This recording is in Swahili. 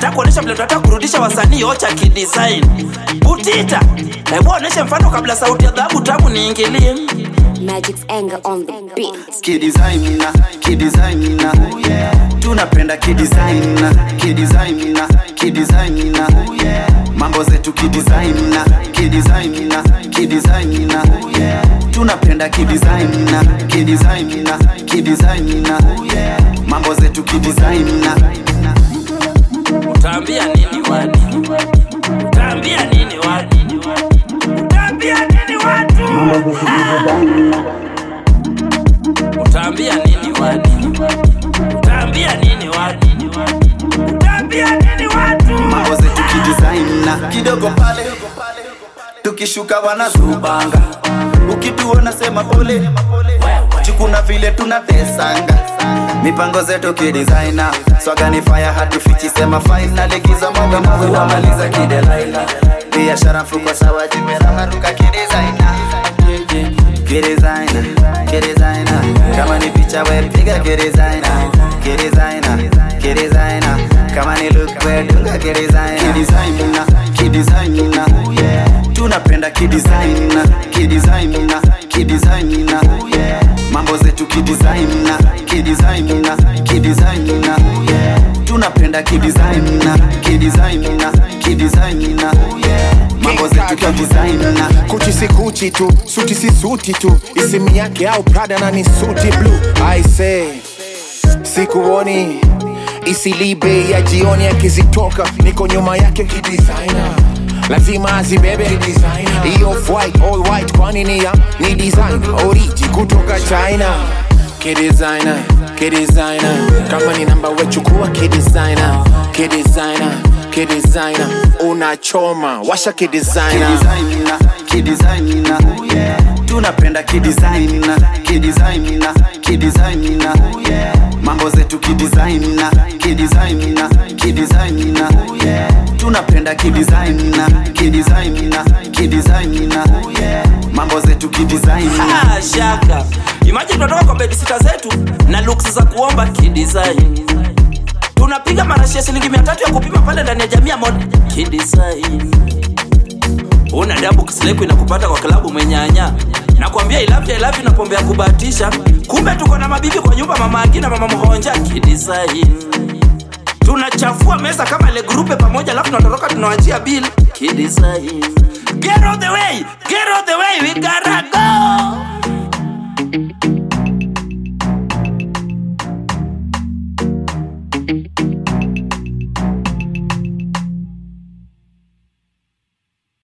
nataka kuonesha vile tunataka kurudisha wasanii ocha kidesign butita hebu oneshe mfano kabla sauti ya dhahabu tamu niingilie Magic's anger on the beat. kidesigna kidesigna tunapenda kidesigna kidesigna kidesigna mambo zetu kidesigna kidesigna kidesigna tunapenda kidesigna kidesigna kidesigna mambo zetu kidesigna utaambia nini wadi utaambia nini wadi utaambia nini watu utaambia nini wadi utaambia nini wadi utaambia nini watu mambo zetu kidesigna kidogo pale tukishuka wanazubanga ukituona sema pole chukuna vile tunatesanga mipango zetu kidesigna swagani fire hatufichi sema faina likiza moga mawe wamaliza kidelaina biashara mfuko sawa jimeramaruka kidesigna kidesigna kidesigna kama ni picha we piga kidesigna kidesigna kidesigna kama ni look we dunga kidesigna kidesigna kidesigna tunapenda kidesigna kidesigna kidesigna mambo zetu kidesigna kidesigna kidesigna tunapenda kidesigna kidesigna kidesigna mambo zetu kidesigna kuchi si kuchi tu suti si suti tu isimu yake au prada na ni suti blue i say sikuoni isilibe ya jioni akizitoka niko nyuma yake kidesigner lazima azibebe hiyo white all white kwani ni ya ni design oriji kutoka china kidesigner kidesigner kama ni namba wechukua kidesigner kidesigner kidesigner unachoma washa kidesigner kidesigna kidesigna tunapenda kidesigna kidesigna kidesigna mambo zetu kidesigna kidesigna kidesigna tunapenda kidesigna kidesigna kidesigna mambo zetu kidesigna Ah, shaka imagine tunatoka kwa bedisita zetu na looks za kuomba kidesign tunapiga marashi ya shilingi mia tatu ya kupima pale ndani ya jamii ya mod kidesign una dabu kisileku inakupata kwa klabu mwenyanya nakwambia ilavya ilavya na pombe ya kubahatisha kumbe tuko na mabibi kwa nyumba mama akina mama mhonja kidesign tunachafua meza kama ile grupe pamoja alafu tunatoroka tunawachia bill kidesign get out the way get out the way we gotta go